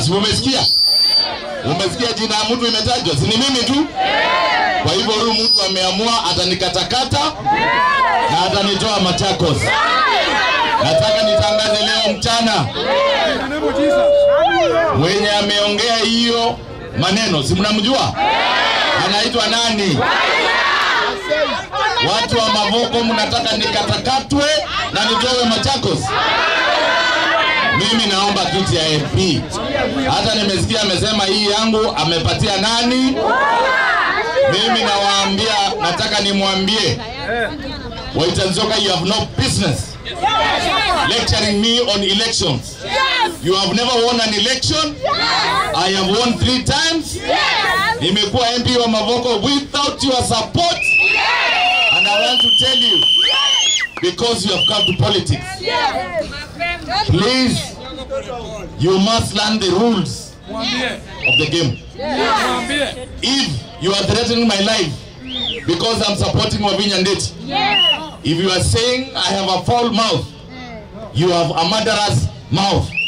Si umesikia? Umesikia jina ya mtu imetajwa? Si ni mimi tu? Kwa hivyo huyu mtu ameamua atanikatakata na atanitoa Machakos. Nataka nitangaze leo mchana, mwenye ameongea hiyo maneno, si mnamjua? Anaitwa nani? Watu wa Mavoko, mnataka nikatakatwe na nitowe Machakos? Mimi naomba kiti ya MP. Hata nimesikia amesema hii yangu amepatia nani? Mimi nawaambia, nataka nimwambie Waitanzoka, you have no business lecturing me on elections. You have never won an election. I have won three times. Nimekuwa MP wa Mavoko without your support. And I want to tell you, because you have come to politics, please, you must learn the rules of the game. If you are threatening my life because I'm supporting Wavinya Ndeti, if you are saying I have a foul mouth, you have a murderous mouth.